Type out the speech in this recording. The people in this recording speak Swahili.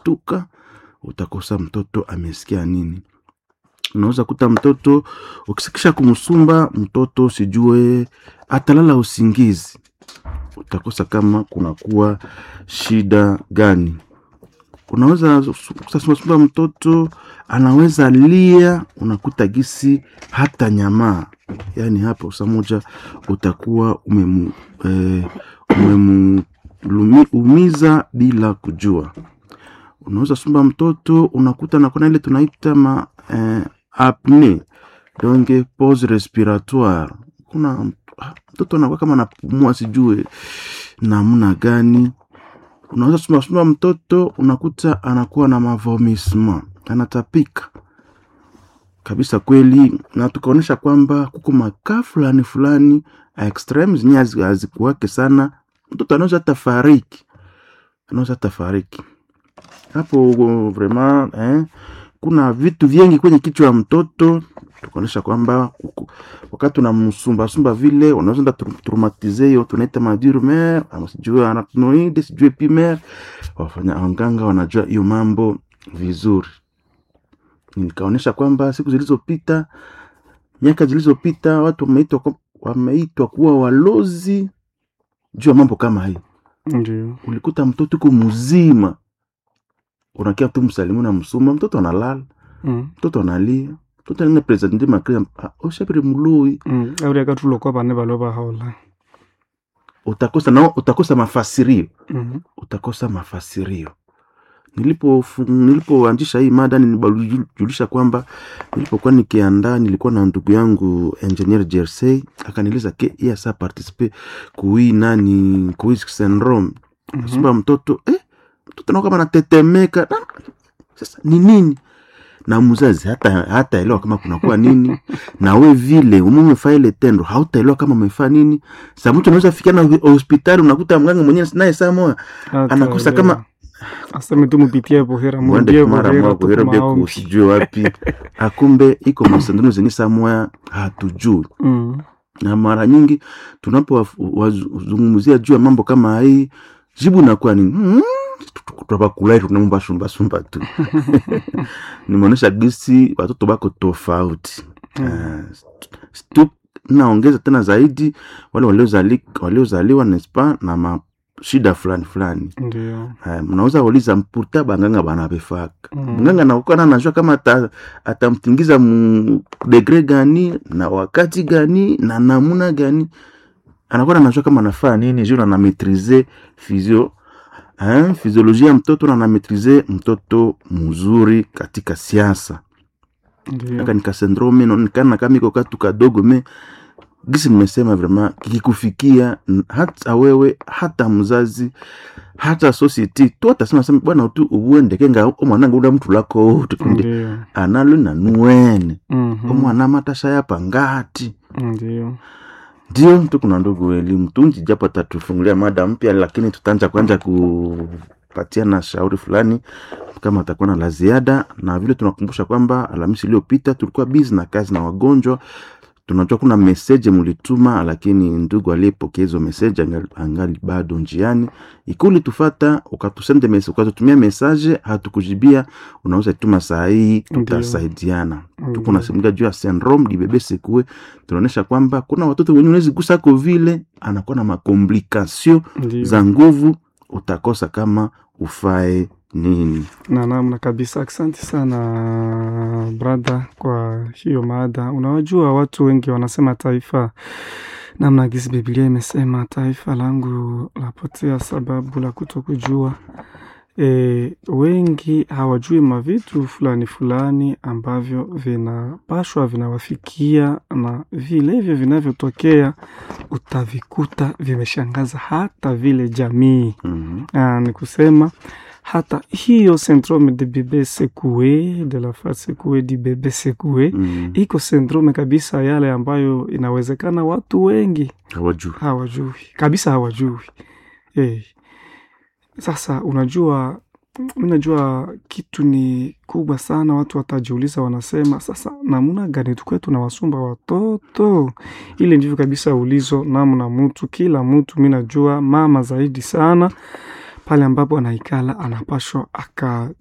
utashtuka utakosa mtoto amesikia nini unaweza kuta mtoto ukisikisha kumsumba mtoto sijue atalala usingizi utakosa kama kunakuwa shida gani unaweza kusasumba mtoto anaweza lia unakuta gisi hata nyamaa yaani hapo saa moja utakuwa umemu, eh, umemulumiza bila kujua unaweza sumba mtoto unakuta nakona ile tunaita ma eh, apne donge pause respiratoire kuna mtoto anakuwa kama anapumua sijue namna gani unaweza sumbasumba mtoto unakuta anakuwa na mavomisma anatapika kabisa kweli na tukaonyesha kwamba kuko makaa fulani fulani extreme zenye hazikuwake sana mtoto anaweza hata fariki anaweza hata fariki hapo vraiment eh, kuna vitu vingi kwenye kichwa ya mtoto tukaonyesha kwamba wakati unamsumbasumba vile unaweza enda traumatize hiyo tunaita madurmer ama sijue arachnoide sijue pimer wafanya wanganga wanajua hiyo mambo vizuri nikaonyesha kwamba siku zilizopita miaka zilizopita watu wameitwa wameitwa kuwa walozi juu ya mambo kama hii ndio ulikuta mtoto uko mzima unakia tu msalimu na msuma mtoto analala mm. mtoto analia mtoto alina presente makria oshapire muloi mm. auri akatulokwa vane valo vahaola utakosa nao utakosa mafasirio mm. utakosa mafasirio nilipo nilipoanzisha hii mada nilijulisha kwamba nilipokuwa nikiandaa nilikuwa na ndugu yangu engineer jersey akanieleza ke iye asa participe kui nani kui syndrome Mhm. sumba mtoto eh, mtoto nao kama natetemeka na, sasa ni nini na mzazi hata hataelewa kama kunakuwa nini na we vile ume umefaa ile tendo hautaelewa kama umefaa nini sa mtu unaweza fikia na hospitali unakuta mganga mwenyewe naye saa moya anakosa kama aseme tu mupitie buhera mwende murudie kumara buhera mwa kuhera bia tukumaombi kusijue wapi akumbe iko masandano zenye saa moya hatujui mm. na mara nyingi tunapowazungumzia juu ya mambo kama hii jibu nakuwa ni mm, twabakulai tunamubasumbasumba tu nimeonyesha gisi watoto bako tofauti Mm. Eh, stu- naongeza tena zaidi wale waliozali- waliozaliwa nespa na mashida fulani fulani ndio Eh, mnaweza uliza mputa banganga banabefaka Mm. mganga nakuwa na anajua kama ata- atamtingiza mu degre gani na wakati gani na namuna gani anakuwa anajua kama anafaa nini juu anametrize physio eh, physiolojia ya mtoto na anametrize mtoto mzuri katika siasa ndio aka nika syndrome naonekana kama iko katu kadogo me gisi mmesema vrema kikikufikia n- hata wewe hata mzazi hata society tu atasema sema bwana tu ubuendeke nga omwana ngunda mtu lako tukunde ndio analo nanuwene Mhm. omwana matasha yapa ngati ndio ndio tu kuna ndugu elimu tunji japo tatufungulia mada mpya lakini tutaanza kwanza kupatia na shauri fulani kama atakuwa na la ziada na vile tunakumbusha kwamba alhamisi iliyopita tulikuwa busy na kazi na wagonjwa tunajua kuna meseje mulituma lakini ndugu aliyepokea hizo meseje angali, angali bado njiani ikuli tufata ukatusende message ukatutumia mesaje hatukujibia unaweza tuma saa hii tutasaidiana tuko nasimulia juu ya syndrome dibebe sekue tunaonyesha kwamba kuna watoto wenye unawezi gusako vile anakuwa na makomplikasio ndio za nguvu utakosa kama ufae nini na namna kabisa asante sana brother kwa hiyo mada unawajua watu wengi wanasema taifa namna gisi biblia imesema taifa langu lapotea sababu la kutokujua e, wengi hawajui mavitu fulani fulani ambavyo vinapashwa vinawafikia na vilevyo vinavyotokea utavikuta vimeshangaza hata vile jamii mm Ah, ni kusema hata hiyo syndrome de bebe secoué de la face secouée du bebe secoué mm iko syndrome kabisa yale ambayo inawezekana watu wengi hawajui hawajui kabisa hawajui hey. Sasa unajua mi najua kitu ni kubwa sana, watu watajiuliza, wanasema sasa, namna gani tukwe tunawasumba watoto? Ile ndivyo kabisa ulizo namna mtu, kila mtu, mi najua mama zaidi sana pale ambapo anaikala anapashwa aka